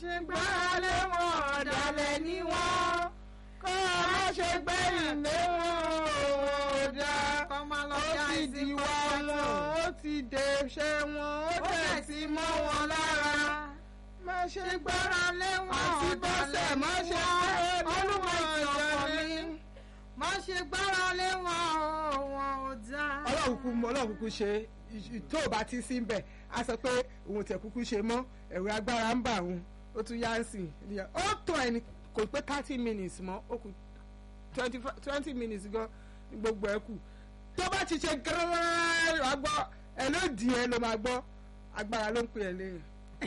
ṣe gbára lé wọn ọ̀dàlẹ̀ ní wọ́n kó o má ṣe gbẹ̀yìn lé wọn ò dáa kọ́ máa lọ ó já ti ìsìn dìwà wọn ó ti dèṣe wọn ó dẹ̀ ti mọ́ wọn lára má ṣe gbára lé wọn Àti ọ̀dàlẹ̀ má ṣe gbára lé Olúwa wọn ìjọba ọ̀dàlẹ̀ mi. má ṣe gbára lé wọn o wọn ò dáa. ọlọ́run kúkú mọ ọlọ́run kúkú ṣe ì- tó o bá ti sí ń bẹ̀ á sọ pé òun tẹ̀ kúkú ṣe mọ́ ẹ̀rọ agbára ń bà òun ó tún yá ń sìn ìyẹn ó tó ẹni kò pé thirty minutes mọ́ ó kù twenty minutes gan ní gbogbo ẹ̀ kù tó bá ti ṣe gẹ́rẹ́rẹ́ wàá gbọ́ ẹ ló dì ẹ ló máa gbọ́ agbára ló ń pè ẹ́ léyìn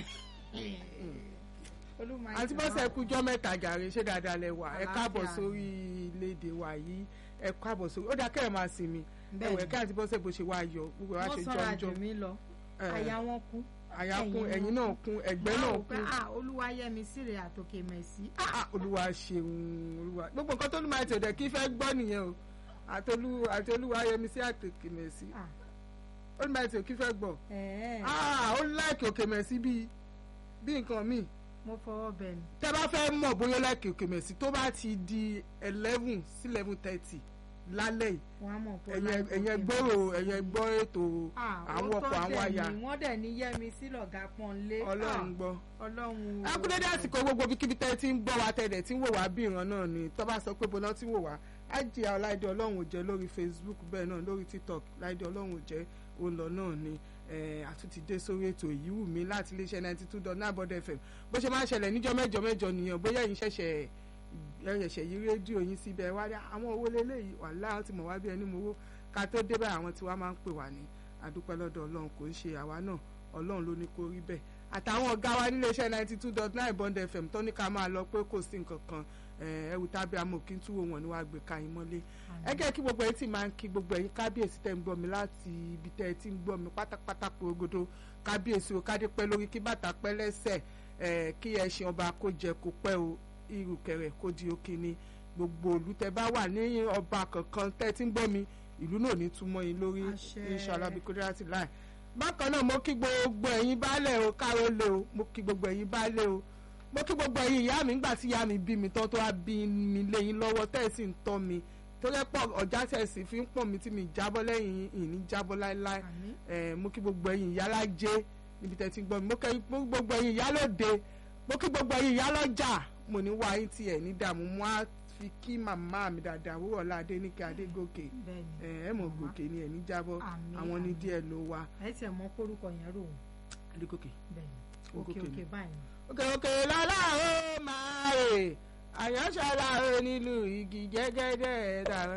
Olúwa àti ìjọba. bọ́sẹ̀ kújọ́ mẹ́ta jàre ṣé dáadáa lẹ wà ẹ káàbọ̀ Àlàáfíà. sórí iléèdè wa yìí ẹ káàbọ̀ sórí ó dáa kẹ́ ẹ̀ máa sinmi Bẹ́ẹ̀ni. ẹ̀wẹ̀ ká àti bọ́sẹ̀ bó ṣe wá yọ gbogbo wa ṣe wọ́n sanra jù jọjọ mí lọ Eh. àyà wọn kú. àyà kún ẹ̀yìn ẹ̀yìn náà kún ẹ̀gbẹ́ náà Wọ́n rò pé, kún ah olúwa yẹmi síre àtòkè mẹ̀sí. Ah, olúwa ṣeun olúwa gbogbo nǹkan tó lù máa tẹ̀lé kí fẹ́ gbọ́ nìyẹn o àtolú àti olúwa yẹmi sí àtòkè mẹ̀sí Ah, ó ní máa tẹ̀lé kí fẹ́ gbọ́ ẹ̀ẹ́, Ah, ó láìkè òkè mẹ̀sí bíi bí nǹkan míì mo fọwọ́ bẹ̀ ni. tẹ́ bá fẹ́ mọ̀ bóyá láìkè òkè mẹ̀sí tó bá ti di eleven sí eleven thirty lálẹ́ yìí wọ́n á mọ̀ pé ó ẹ̀yẹn láì ẹ̀yẹn tòkè gbọ́rò ẹ̀yẹn gbọ́ ètò Ah, àwọn òótọ́ ọkọ̀ àwọn dẹ̀ àyà ni, wọ́n dẹ̀ ní yẹmi sí lọ̀gá pọ́nlé. ọlọ́run gbọ́. Ah, ọlọ́run o. akúndédé àsìkò gbogbo bíkíbi tẹ́ ti ń gbọ́ wa tẹ̀lẹ̀ tí ń wò wá bí ìran náà ni tó bá sọ pé bọ́lá tí ń wò wá ájì ọláìdé ọlọ́run ò jẹ́ lórí facebook bẹ́ẹ̀ náà lórí tiktok láìdé ọlọ́run ò jẹ́ olọ náà ni eh, àtúntì dé sórí ètò èyí wù mí láti iléeṣẹ́ ninety two dot nine bod fm bó ṣe máa ń ṣẹlẹ̀ níjọ́ mẹ́jọ mẹ́jọ nìyẹn bóyá ẹ̀yin ṣẹ̀ṣẹ̀ ẹ̀ṣẹ̀ yí rédíò yín síbẹ̀ wá dá àwọn owó lélẹ́yìí wà láwọn ti mọ̀ wá bí ẹni mowó ká tó dé báyìí àwọn tí wàá máa ń pè wá ní àdúpẹ́ lọ́dọ̀ ọlọ́run kò ń ṣe àwa náà ọlọ́run ló ní kó rí bẹ́ẹ̀ àtàwọn ọ̀gá wa nílé iṣẹ́ ninety two dot nine bond fm tó ní ká máa lọ pé kò sí nǹkan kan ẹ̀wù tábí amòkín túwò wọn ni wàá gbé ka yín mọ́lé ẹ jẹ́ kí gbogbo ẹ̀yin tí máa ń kí gbogbo ẹ̀yin kábíyèsí tẹ́ ń gbọ́ mi láti ibi tẹ́ ẹ ti ń gbọ́ mi pátápátá porogodo kábíyèsí o kádé pẹ́ lórí kí bàtà pẹ́ lẹ́sẹ̀ ẹ̀ kí ẹṣin ọba kó jẹ kó pẹ́ o ìrùkẹ̀rẹ̀ kó di òkè ni gbogbo òlú tẹ́ bá wà ní ọba kankan tẹ́ ẹ ti ń gbọ́ mi ìlú náà ní túmọ̀ yín lórí Àṣẹ. inshallah bí kúndírátì láì bákan náà mo kí gbogbo ẹ̀yin baálẹ̀ o káró lé o mo kí gbogbo ẹ̀yin baálẹ̀ o mo kí gbogbo ẹ̀yin ìyá mi ńgbà tí ìyá mi bí mi tán tó wá bí mi léyìn lọ́wọ́ tẹ́ ẹ̀ sì ń tọ́ mi tó yẹ pọ̀ ọ̀já tẹ̀ sì fi ń pọ̀ mi tí mi jábọ́ lẹ́yìn ìní jábọ́ láéláé Àmín. ẹ̀ mo kí gbogbo ẹ̀yin ìyá lájẹ́ níbi tẹ́ ti ń gbọ́ mi mo kí gbogbo ẹ̀yin ìyá lóde mo kí gbogbo ẹ̀yin ìyá lọ́jà mo ní wá yín tiẹ̀ ní dààmú mo á fi kí màmá mi dáadáa wúrọ̀ ládé ní kí adégòkè bẹ́ẹ̀ni. ẹ̀ ẹ̀ mọ̀ gòkè ni ẹ̀ ní jábọ́ Àmín, àwọn ní àmín. díẹ̀ ló wá ẹ tiẹ̀ mọ kórúkọ yẹn rò wọ́n. adégòkè. bẹ́ẹ̀ni Ó òkè gòkè òkè ni. báyìí. òkè òkè lọ́la ó máa rè àyànṣọ́lá ó nílùú igi jẹ́gẹ́dẹ́ dàrá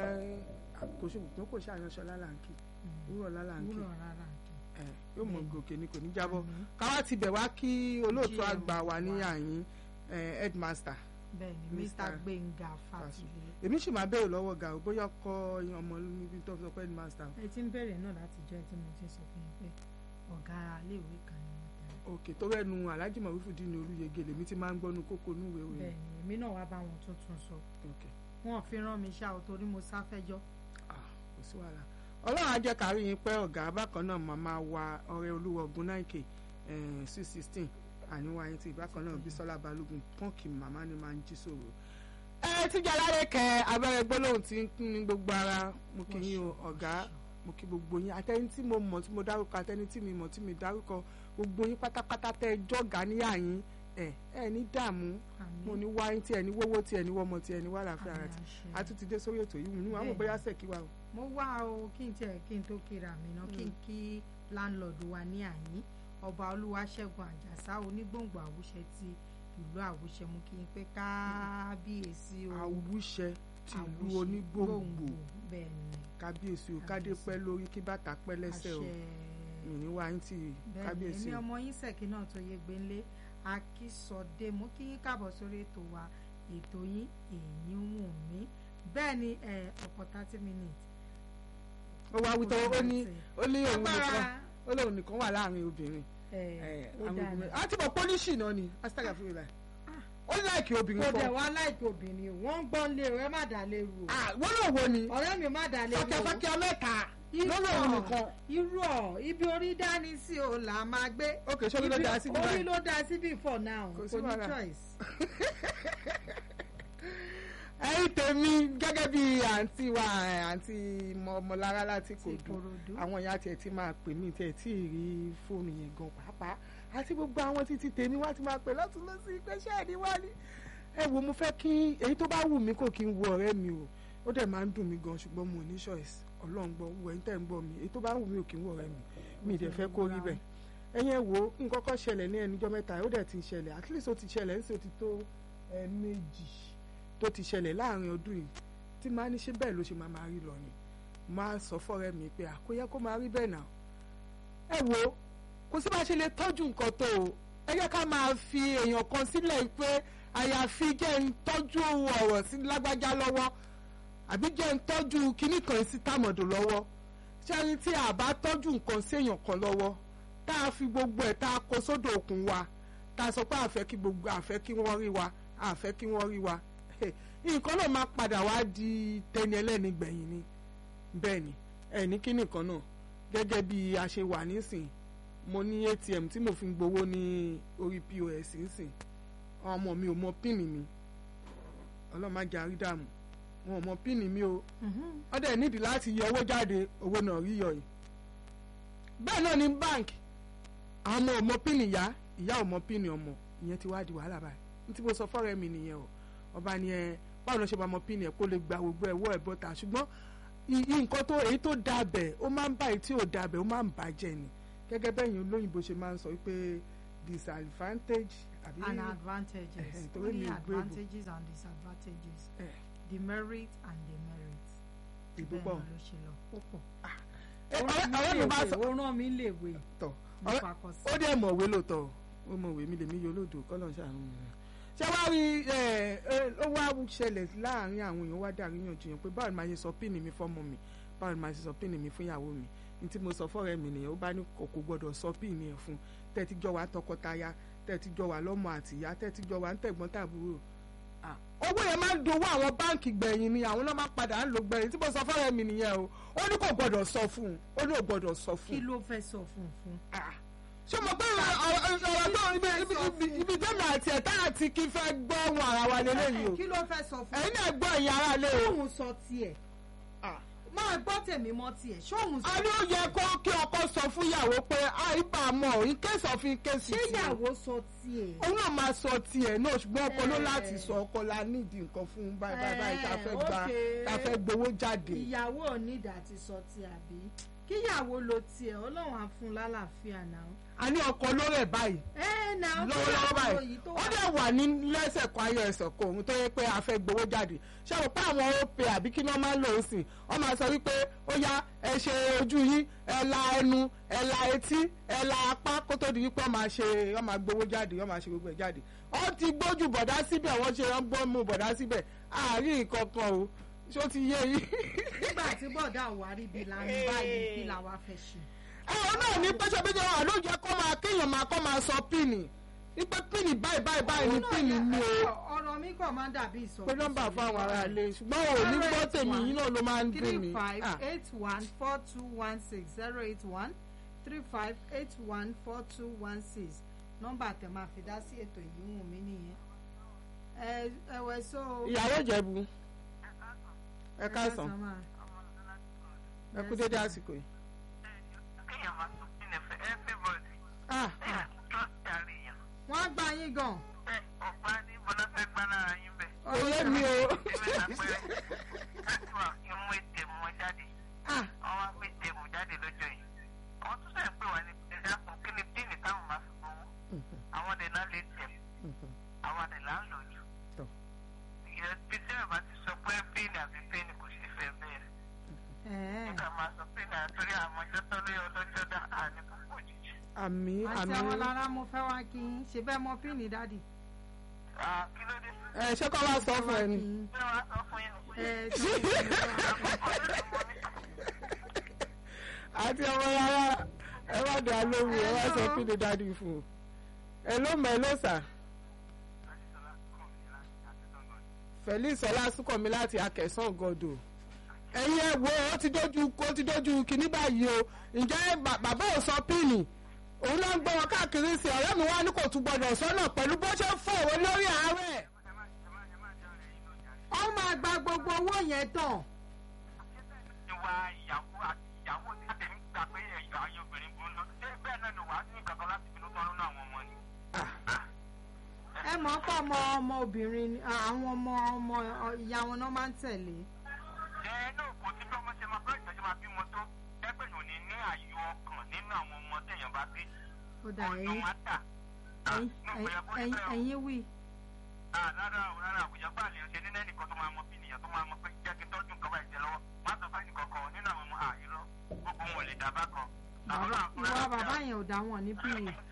kò sí òpin kò sí àyànṣọ́lá làǹkì wúrọ̀ lálàǹkì wúrọ̀ rárá kì. ẹ̀ yóò mọ gòkè ni kò ní jábọ́ Àmín. káwá ti bẹ̀ wá kí olóòtú GM àgbà wà ní wa. àyín ẹ̀, headmaster bẹ́ẹ̀ni Mr. mr gbẹ̀ngà fàtìlẹ. èmi sì máa béèrè lọ́wọ́ ga ò bóyá kọ́ ọmọ níbi tó sọ pé headmaster ẹ ti ń bẹ̀rẹ̀ náà láti jẹ́ tí mo ti sọ fún yín pé ọ̀gá iléèwé kan ni wọ́n tẹ̀lé. òkè tó rẹ́nu alhaji marufu dín ní olúyege lèmi ti máa ń gbọ́nu kókó núwèé òye bẹ́ẹ̀ni èmi náà wá bá wọn tuntun sọ òkè wọn ò fi rán mi ṣá o torí mo sáfẹ́jọ́. Ah, kò sí wàhálà ọlọ́run á jẹ́ kárí yín pẹ́ ọ̀gá bákan náà màmá wa ọ̀rẹ́ olúwa ogun náìkè six sixteen àníwá yín ti bákan náà bísọ́lá balógun pọ́ǹkì màmá ni máa ń jí sòrò. ẹ tíjà lálẹ́ kẹ abẹ́rẹ́ gbólóhùn tí ń kún ní gbogbo ara mo kì í yín o ọ̀gá mo kí gbogbo yín àtẹni tí mo mọ̀ tí mo dárúkọ àtẹni tí mi mọ̀ tí mi dárúkọ gbogbo yín pátápátá tẹ́ ẹ jọ̀gá níyà yín ẹ ẹ ní dààmú mo ní wá yín tí ẹ ní wówó tí ẹ ní wọ́mọ tí ẹ ní wà láàfin ara tí a tún ti dé sórí ètò yìí nínú àwọn Bẹ́ẹ̀ni. bóyá sẹ́kí wa o. mo wá o kí n tiẹ̀ kí n tó kíra mi náà kí n kí láńlọ́ọ̀dù wa ní àyín ọba olúwaṣẹ́gun àjàsá onígbòǹgbò àwùṣẹ ti ìlú àwùṣẹ mú kí n pé kábíyèsí o àwùṣẹ tìlú Àwùṣẹ onígbòǹgbò bẹ́ẹ̀ ni kábíyèsí o kádé Kábíyèsí. pẹ́ lórí kí bàtà pẹ́ lẹ́sẹ̀ o àṣẹ ìní wa ń tì bẹ́ẹ̀ ni kábíyèsí èmi o. ọmọ yín sẹ̀kí náà tó yé gbélé akísọdé mú kí yín káàbọ̀ sórí ètò wa ètò yín èyí wù mí bẹ́ẹ̀ ni ẹ, ọ̀pọ̀ thirty minutes ó wá wítọ́ ó ní ó ní òun nìkan agbára ó lóun nìkan wà láàrin obìnrin ẹ, ẹ, ó àwọn dáa obìnrin ni. àti mọ̀ pólíṣì náà ni astagà fún mi láì ó láìkì obìnrin kò dẹ̀ kan wá láìpẹ́ obìnrin o wọ́n ń gbọ́n lé o ẹ má dà lé ru o Ah, wọ́n náà wo ni ọ̀rẹ́ mi má dà lé ru o fàkẹ́fàkẹ́ mẹ́ta lórí òun nìkan irú ọ ibi orí dání sí o là máa gbé ok ṣé orí ló dá sí orí báyìí ló dá síbí for now Kò kò sí ní wàhálà. choice. ẹ̀yin tèmi gẹ́gẹ́ bí àǹtí wa ẹ̀, àǹtí mọ̀mọ́lára láti kò dùn Ìkòròdú. àwọn ìyá tiẹ̀ ti máa pè mí tiẹ̀ tí ì rí fóònù yẹn gan pàápàá àti gbogbo àwọn títí tèmi wá ti máa pè lọ́tún lọ́sí pé ṣé ẹni wá ní. ẹ wo mo fẹ́ kí èyí tó bá wù mí kò kí n wo ọ̀rẹ́ mi o ó dẹ̀ máa ń dùn mí gan ṣùgbọ́n mo ní choice ọlọ́run gbọ́ wọ ẹ̀yin tẹ̀ ń gbọ́ mi èyí tó bá wù mí ò kí n wo ọ̀rẹ́ mi mi ì dẹ̀ fẹ́ kó rí bẹ́ẹ̀ ẹ̀yin ẹ̀ wo nǹkan kan ṣẹlẹ̀ ní ẹnujọ́ mẹ́ta ó dẹ̀ ti ṣẹlẹ̀ at least ó ti ṣẹlẹ̀ ń sì ó ti tó ẹ̀ẹ̀mejì tó ti ṣẹlẹ̀ láàrin ọdún yìí tí máa ní ṣe bẹ́ẹ̀ ló ṣe máa máa rí lọ ni máa sọ fọ́rẹ́ mi pé àkóyẹ kó máa rí bẹ́ẹ̀ náà ẹ wo kò sí bá ṣe lè tọ́jú nǹkan tó o ẹ jẹ́ ká máa fi èèyàn kan sílẹ̀ pé àyàfi jẹ́ ń tọ́jú ọ̀rọ̀ sí lágbájá lọ́wọ́ àbí jẹ́ ń tọ́jú kinní kan sí tàmọ̀dò lọ́wọ́ ṣẹ́ni tí a bá tọ́jú nǹkan sí èèyàn kan lọ́wọ́ tá a fi gbogbo ẹ̀ tá a kó sódò òkun wa tá a sọ pé àfẹ́ kí gbogbo àfẹ́ kí wọ́n rí wa àfẹ́ kí wọ́n rí wa nǹkan náà máa padà wá di tẹni ẹlẹ́ni gbẹ̀yìn ni bẹ́ẹ̀ ni ẹ̀ní kí nìkan náà gẹ́gẹ́ bí a ṣe wà nísìn mo ní atm tí mo fi ń gbowó ní orí pos nísìn àwọn ọmọ mi ò mọ píìnì mi ọlọ́màjà rí dààmú wọn ò mọ píìnì mi o wọ́n dẹ̀ nídìí láti yọ owó jáde owó náà rí yọ yìí bẹ́ẹ̀ náà ní bank àwọn ọmọ ò mọ píìnì ìyá ìyá ò mọ píìnì ọmọ ìyẹn ti wá di wàhálà báyìí ní tí mo sọ fọ́rẹ́ mi nìyẹn o ọba ni ẹ báwo ló ṣe máa mọ píìnì ẹ kó lè gba gbogbo ẹ wọ ẹ bọ́ta ṣùgbọ́n i- i- nǹkan tó èyí tó da bẹ̀ ó máa ń bá èyí tí ò da bẹ̀ ó máa ń bàjẹ́ ni gẹ́gẹ́ bẹ́yìn olóyìnbó ṣe máa ń sọ pé disadvantage àbí and advantages Ẹ̀hẹ̀, torí only mi ò gbé ìbò. advantages and disadvantages ẹ̀, demerit and demerit ìbò bẹ́ẹ̀ pọ̀ náà ló ṣe lọ ó pọ̀ Ẹ, ọ̀rẹ́ ọ̀rẹ́ mi bá sọ ó rán mi léwe tọ̀ mo ọ̀rẹ́- fakọ sí ó dẹ̀ mọ̀wé lóòótọ́ ó mọ̀wé mi lèmi yóò lòdò kọ́lọ̀ ṣàánú mi ṣé wá rí ẹ ẹ ó wá ṣẹlẹ̀ láàrin àwọn èèyàn wá dàríyànjiyàn pé báwo ni màá ṣe sọ píìnì mi fọ́mọ mi báwo ni màá ṣe sọ píìnì mi fún ìyàwó mi ní tí mo sọ fọ́rẹ́ mi nìyẹn ó bá ní kò kò gbọ́dọ̀ sọ píìnì ẹ̀ fún tẹ́tí jọ wá tọkọtaya tẹ́tí jọ wá lọ́mọ àtìyá tẹ́tí jọ wá ń tẹ̀gbọ́n tàbúrò Ah, owó yẹn máa ń dowó àwọn báǹkì gbẹ̀yìn ni àwọn náà máa padà ń lò gbẹ̀yìn tí mo sọ fọ́rẹ́ mi nìyẹn o ó ní kò gbọ́dọ̀ sọ fún un ó ní kò gbọ́dọ̀ sọ fún kí un ló fẹ́ sọ fún un fún Ah, ṣé mo gbé ọ̀rọ̀ tó ibi ibi ibi ibi tẹ́mi àti ẹ̀ta àti kí fẹ́ gbọ́ ohun ara wa lélẹ́yìí o kí ló fẹ́ sọ fún ẹ̀yin náà gbọ́ ìyá ara lé o. ṣóhun sọ tiẹ̀ Ah, máa gbọ́ tèmi mọ́ tiẹ̀ ṣóhun sọ a ní ó yẹ kó kí ọkọ sọ fún ìyàwó pé àìbá mọ̀ in case of in case ṣé tiẹ̀. ìyàwó sọ tiẹ̀ òun náà máa sọ tiẹ̀ náà ṣùgbọ́n ọkọ ló Eh. láti sọ ọkọ la nídìí nǹkan fún báyìí báyìí báyìí tá a fẹ́ Eh, gba okay. tá a fẹ́ gbowó jáde. ìyàwó onídà ti sọ tiẹ̀ àbí kíyàwó lo tiẹ̀ ọlọ́run á fún un lálàáfíà náà a ní ọkọ ló rẹ̀ báyìí ẹ náà lọ́wọ́lọ́wọ́ kíyàwó báyìí yìí tó ó wà dẹ̀ wà ní lẹ́sẹ̀ kan ayọ̀ ẹ̀sẹ̀ kan òun tó yẹ pé a fẹ́ gbowó jáde ṣé o pé àwọn òpè àbí kí wọ́n máa ń lò ó sìn wọ́n máa sọ wípé ó yá ẹ ṣe ojú yín ẹ la ẹnu ẹ la etí ẹ la apá kó tó di wípé wọ́n máa ṣe wọ́n máa gbowó jáde wọ́n máa ṣe gbogbo ẹ̀ jáde wọ́n ti gbójú bọ̀dá síbẹ̀ wọ́n ṣe wọ́n gbọ́ mú bọ̀dá síbẹ̀ àárín nǹkan kan o ṣó ti yé yín. nígbà tí bọ̀dá àwárí bíi lanu báyìí kí làwa fẹ́ ṣe. àwọn náà ní pẹ́sẹ́pẹ́sẹ́ wà ló jẹ́ kó máa kéèyàn máa kó máa sọ píìnì wípé píìnì báyìí báyìí báyìí ní píìnì mi o ọ̀rọ̀ mi kàn máa ń dàbí ìsọ̀rọ̀ pé nọ́mbà fún àwọn ará ilé ṣùgbọ́n ò ní gbọ́ tèmi yín náà ló máa ń dùn three mí. five Ah, eight one four two one six zero eight one three five eight one four two one six nọ́mbà tẹ máa fi dá sí ètò yìí wù mí nìyẹn. ẹ ẹwẹ so. ìyàwó ìjẹ̀bù ẹ káàsán máa. ẹ kú dédé àsìkò yìí. kéèyàn máa sọ fún ẹfẹ everybody Ah, kéèyàn tó darí yàn wọ́n á gbá yín gan. bẹ́ẹ̀ ọ̀pá ní bọ́lá fẹ́ gbá lára yín bẹ́ẹ̀. kò yé mi o. ìwé àpẹẹrẹ láti wà kí n mú ètè mọ jáde Ah, wọ́n wá gbé ètè mọ jáde lọ́jọ́ yìí. àwọn tó sẹ̀ ń pè wá ní ẹ̀dá fún kí ni píìnì táwọn máa fi gbowó àwọn dẹ̀ náà lè tẹ̀ àwọn dẹ̀ là ń lò jù. Tọ́. ìrẹsì tí ẹ̀ bá ti sọ pé píìnì àbí píìnì kò ṣe fẹ́ bẹ́ẹ̀ Ẹ̀ẹ́. nígbà máa sọ píìnì àtúrí àwọn ọjọ́ tó lé ọlọ́jọ́ dá àní púpọ̀ òjijì. àmì àti àmì àwọn lára mo fẹ́ wá kí n ṣe bẹ́ẹ̀ mọ píìnì dádì. Ah, kí ló dé? ẹ ṣé kọ́ wá sọ fún ẹ ni. kí ló wá sọ fún yín? ẹ tó ń bọ̀ àti ọmọ rárá ẹ wá dé alóhùn ẹ wá sọ Hello. pé ní dádì fún un. ẹ ló mọ ẹ ló sà Felix ọlásùnkànmí láti akẹsàn gọdọ ẹ̀yin ẹ wo ó ti dójú ó ti dójú kínní báyìí o ǹjẹ́ bà- bàbá ò sọ píìnì òun ló ń gbọ́ wọn káàkiri sí ọ̀rẹ́ mi wá ní kò tún gbọdọ̀ sọ́nà pẹ̀lú bó ṣe ń fòwò lórí àárẹ̀. ó máa gba gbogbo owó yẹn tán ìwà ìyàwó àti ìyàwó tí àtẹ̀mí gbà pé ẹ̀yọ́ ayé obìnrin burú lọ ṣé bẹ́ẹ̀ náà ni wàá ní kankan láti finú tọrọ náà àwọn ọmọ ni. ẹ mọ̀ pé ọmọ ọmọ obìnrin ni- àwọn ọmọ ọmọ ìyá wọn náà máa ń tẹ̀lé ẹ náà kò sí bí ọmọ ṣe máa bá ìtọ́jú máa bímọ tó ẹgbẹ́ yòó ní ní àyò ọkàn nínú àwọn ọmọ téèyàn bá bí. ó dà ọ̀nà ẹ̀yìn máa tà. ẹ̀yìn- ẹ̀yìn- ẹ̀yìn wí rárá o rárá àwùjọ bá lè ṣe nínú ẹnìkan tó máa mọ bí nìyẹn tó máa mọ pé jẹ́ kí n tọ́jú nǹkan báyìí jẹ lọ́wọ́ má sọ fẹ́ nìkan kan nínú àwọn ọmọ àìrọ́ gbogbo wọn ò lè dá bá kan. Àwọn bàbá náà fúnra ìwà wọn bàbá bí yẹn ò dá wọn ní píì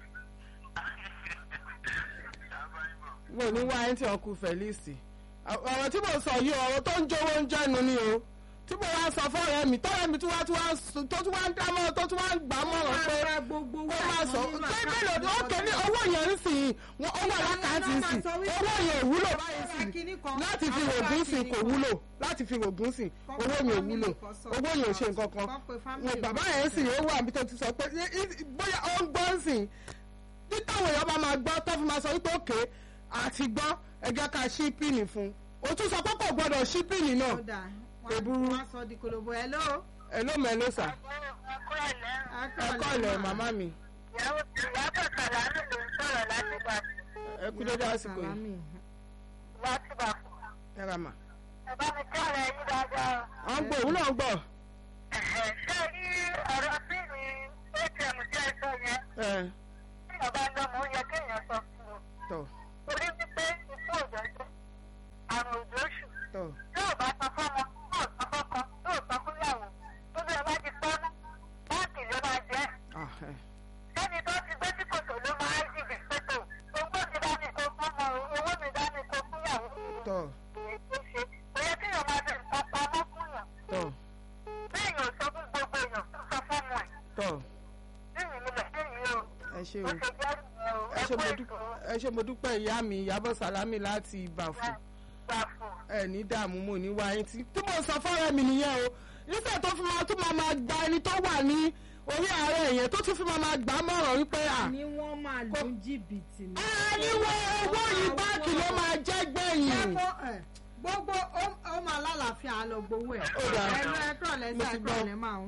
mo ní wá ẹni tí ọkùn Felix ọ̀rọ̀ tí mo sọ yìí ọ̀rọ̀ tó ń jówó ń jẹ́nu ni o tí mo wá sọ fọ́ọ̀rẹ́ mi tọ́rẹ́ mi tí wá tí wá sùn- tó tún wá ń dámọ́ tó tún wá ń gbà mọ́ràn pé Rárá, gbogbo owó kó máa àwọn sọ nínú pé àkáǹtì mélòó ni ó kéde owó yẹn ń sìn wọn owó alákàntì ń sìn owó yẹn ò wúlò báyìí sìn láti fi rògùn sìn kò wúlò láti fi rògùn sìn owó yẹn ò wúlò owó yẹn ò ṣe nǹkan kan wọn bàbá yẹn sì ó wà níbi tó ti sọ pé í- í- bóyá ó ń gbọ́ ń sìn títàwọn èèyàn bá máa gbọ́ tó fi máa sọ wípé òkè àti gbọ́ ẹ jẹ́ ká ṣí píìnì fún un ó tún sọ pé kò gbọ́dọ̀ ṣí píìnì náà ó dà Kò burú. wọ́n á sọ di kolobo ẹ̀ ló ẹ ló mọ ẹ ló sà ẹ kọ́ ilẹ̀ màmá mi ìyàwó ìyàbọ̀ sàlámì ló ń sọ̀rọ̀ láti bá ẹ kú dédé àsìkò yìí láti bá ẹ ra mà. bàbá mi kí ọ̀rẹ́ yín dáadáa. à ń gbọ́ òun náà ń gbọ́ ṣé rí ọ̀rọ̀ sí mi atm jẹ́ ẹ̀sọ́ yẹn ẹ tí ọba lọ́mọ ó yẹ kéèyàn sọ fún un. tọ̀ orí wípé ikú òjòjò àrùn òjòṣù tọ̀ yóò bá sọ fọ́mọ yóò sọ fọ́kọ yóò sọ fúnyàwó tó bí ẹ bá ti pọ́nú báńkì ló máa jẹ́ ah, ẹ. sẹ́ni tó ti gbé sí kòtò ló máa ń jìbì pẹ̀tò owó mi dání kó fọ́mọ owó mi dání kó fúnyàwó tọ̀ èyí tó ṣe kò yẹ kéèyàn máa fi nǹkan pamọ́ fúnyàn tọ̀ béèyàn ò sọ fún gbogbo èèyàn tó sọ fọ́mọ ẹ̀ tọ̀ níyìn mi lẹ̀ níyìn o ẹ ṣe ó o ṣe jẹ́ ìyẹn o ẹ ẹ ṣe kú mo ètò dúpẹ́ ẹ ṣe mo dúpẹ́ ìyá mi ìyábọ̀ sàlámì láti ìbàfù gbà fún ẹ ní dààmú mo ní wáyé tí tí mo sọ fọ́rẹ́ mi nìyẹn o nígbà tó fi máa tún máa máa gba ẹni tó wà ní orí ààrẹ yẹn tó tún fi máa máa gbà á mọ̀ràn wípé à ni wọ́n máa lu jìbìtì ní. àníwọ̀ owó yìí báńkì ló máa jẹ́ gbẹ̀yìn. Gbogbo ẹ̀, gbogbo ó- ó máa lálàáfíà á lọ gbowó ẹ̀. Ó dáa. ẹ̀rọ ẹ̀kọ́ Mo lẹ́sà ti ẹ̀kọ́ gbọ́. lẹ́ máa ń.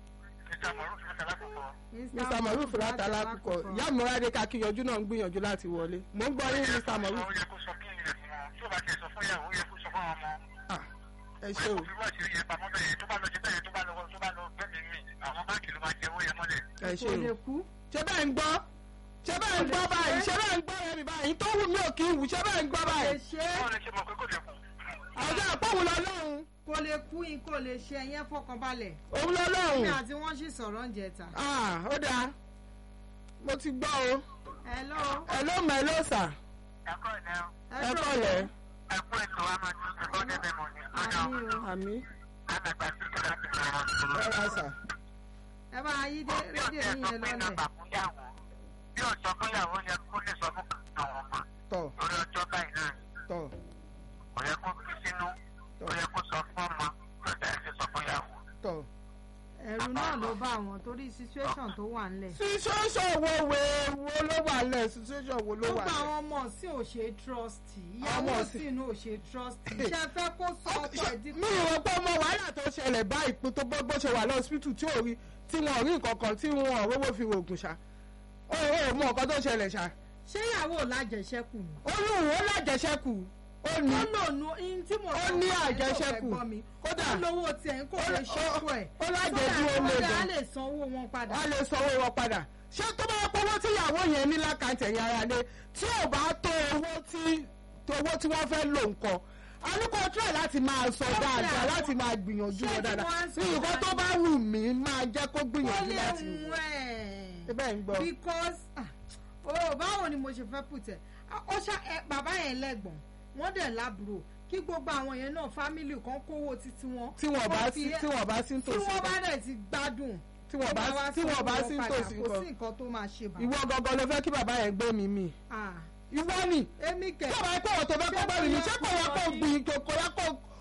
mr maruf láti alákùkọ ìyá mọ́rádé kakíyanjú náà ń gbìyànjú láti wọlé mò ń gbọ́ yín mr maruf ó yẹ kó sọ kí ni rẹ̀ fún wọn tí ó bá ti sọ fún ìyàwó ó yẹ kó sọ fún àwọn ọmọ Ah, ẹ ṣe o kó fi wá ìṣeré yẹn pamọ́ bẹ́ẹ̀ tó bá lọ ṣe bẹ́ẹ̀ tó bá lọ tó bá lọ gbẹ́mí mi àwọn báńkì ló máa jẹ owó yẹn mọ́lẹ̀. ẹ ṣe kò o lè kú. ṣé bẹ́ẹ̀ ń gbọ́ ṣé bẹ́ẹ̀ ń gbọ́ báyìí ṣé bẹ́ẹ̀ ń gbọ́ rẹ̀ mi báyìí tó wù mí ò kí ń wù ṣé bẹ́ẹ̀ ń gbọ́ kò lè báyìí ṣe é wọ́n lè ṣe mọ̀ pé kò lè kù. ọjọ́ àpọ̀wù lọ́lọ́run kò lè kú yín kò lè ṣe ẹ̀yẹn fọkànbalẹ̀. òun mi lọ́lọ́run àti wọ́n sì sọ̀rọ̀ ń jẹta. Ah, ó dáa mo ti gbọ́ o hello ẹ ló mọ̀ ẹ ló sà ẹ̀kọ́ ìlẹ̀ ẹ kọ́lẹ̀ ẹ̀kọ́ ètò wa máa tún ṣe bọ́dẹ̀ mẹ́mọ̀ ni lọ́dọ̀ àmì o àmì alàgbà sí kí láti ẹ ra sà ẹ bá yí dé bí rédíò ọ̀sẹ̀ yín sọ yẹn pé lọ́lẹ̀. nàbà fún yàwó bí ọ̀sọ̀ fún yàwó yẹ kó lè sọ fún àwọn ọmọ tọ̀ lórí ọjọ́ báyìí náà tọ̀ kò yẹ kó fi sínú kò yẹ kó sọ fún ọmọ lọ́dọ̀ ẹ̀ ṣe sọ fún yàwó. tọ̀. ẹ̀rù náà ló bá àwọn torí situation tó wà ńlẹ̀. situation wo wo wo ló wà lẹ̀ situation wo ló wà gbogbo àwọn lẹ̀. ọmọ sí ò ṣe trust ìyàwó Ọmọ sí- sí inú ò ṣe trust ṣe fẹ́ kó sọ ọkọ ẹ̀ di mi ò rò pé ọmọ wàhálà tó ṣẹlẹ̀ báyìí pé tó bó ṣe wà lọ́sibítù tí ò rí tí wọn ò rí nǹkan kan tí wọn ò rówó fi rògùn ṣá ó ò mọ nǹkan tó ṣẹlẹ̀ ṣá ṣé ìyàwó lájẹṣẹ́kù ni. ó ní òun ó lájẹṣẹ́kù ó ní ó lò nu ihun tí mo Ó sọ ní fún ẹ tó àjẹṣẹ́kù. fẹ́ gbọ́ mi. Kódà. ó lówó tiẹ̀ ń kó Ó- lè ó- ṣẹ́kù ẹ̀. ó lájẹjú ó lè sọ́dà á gan. lè san owó wọn padà. wọ́n lè sanwó wọn padà ṣé tó bá pọ́wọ́ tí ìyàwó yẹn ní lákàntì ẹ̀yìn ara lé tí ò bá tó owó tí tó owó tí wọ́n fẹ́ lò nǹkan alúkọ try láti máa sọ Ó dáadáa fẹ́ láti máa gbìyànjú Ṣé wọn tí dáadáa wọ́n ń sọ ní nǹkan tó bá wù mí máa jẹ́ kó ó gbìyànjú lè láti mú wù ẹ̀. ẹ bẹ́ẹ̀ ń gbọ́ because ah, oh báwo ni mo ṣe fẹ́ pùtẹ́ ó ṣá ẹ bàbá yẹn lẹ́gbọ̀n wọ́n dẹ̀ lábúrò kí gbogbo àwọn yẹn náà fámìlì kan kówó títí wọn. tí wọ́n bá kó sí fi- tí wọ́n bá sí tí nítòsí wọ́n bá nǹkan dẹ̀ ti gbádùn. tí wọ́n bá tó wá tí wọ́n bá sanwó sí wọn padà, nítòsí kò sí nǹkan nǹkan tó máa ṣe bá. ìwọ gangan ló fẹ́ kí bàbá yẹn gbé mi mì Ah, ìwọ ni èmi kẹ̀. tí ọba ẹ̀kọ́ wọ̀ tó fẹ́ kó gbé mi mì ṣé kò yẹ kó gbìn kò yẹ kó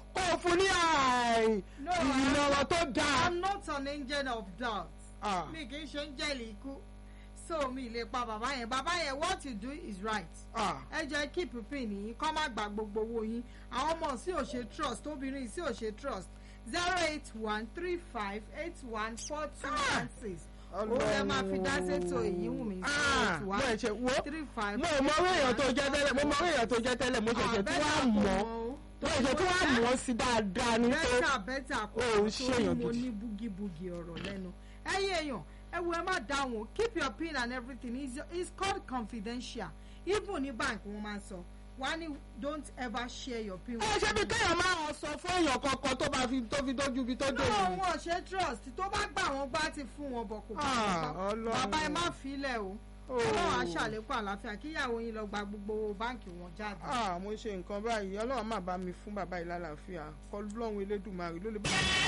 kó o fún ní àì No, ìmọ̀ràn tó dáa. i'm not an angel of doubt Ah. mi kì í ṣe ń jẹ́lì ikú so mi lè pa bàbá yẹn bàbá yẹn what you do is right Ah. ẹ jẹ́ keep pin yín kọ́ má gba gbogbo owó yín àwọn ọmọ sí ò ṣe trust obìnrin sí ò ṣe trust zero eight one three five eight one four two one six owó ẹ máa fi dá sétò èyí wù mí zero Ah, eight mo one ẹ̀ṣẹ̀ wo three five mo ò mọ orí èèyàn tó jẹ́ tẹ́lẹ̀ mo mọ orí èèyàn tó jẹ́ tẹ́lẹ̀ mo ṣẹ̀ṣẹ̀ tí wàá mọ̀ mo ṣẹ̀ṣẹ̀ tí wàá mọ̀ sí dáadáa ní pé bẹ́tà bẹ́tà kò o ò ṣèyàn mo gidi. ní búgibúgi ọ̀rọ̀ lẹ́nu ẹ̀yin èèyàn ẹ wo ẹ má dáhùn keep your pin and everything it's, it's called confidential even ní bank wọn máa ń sọ wọ́n á ní don't ever share your pin ẹ ṣe bí kéèyàn máa sọ fún èèyàn kankan tó bá fi tó fi dójú ibi tó dé náà yìí. wọn ò ṣe trust tó bá gbà wọn gbá ti fún wọn bọ̀ kò bá Ah, wọn gbọ́ Ọlọ́run. bàbá ẹ má filẹ̀ o Oh. ọlọ́run á ṣàlékún àlàáfíà kíyàwó yín lọ gba gbogbo owó báǹkì wọn jáde. Ah, mo ṣe nǹkan báyìí ọlọ́run má bá mi fún bàbá yìí lálàáfíà kọ́ lọ́run elédùnmarè ló lè bá mi.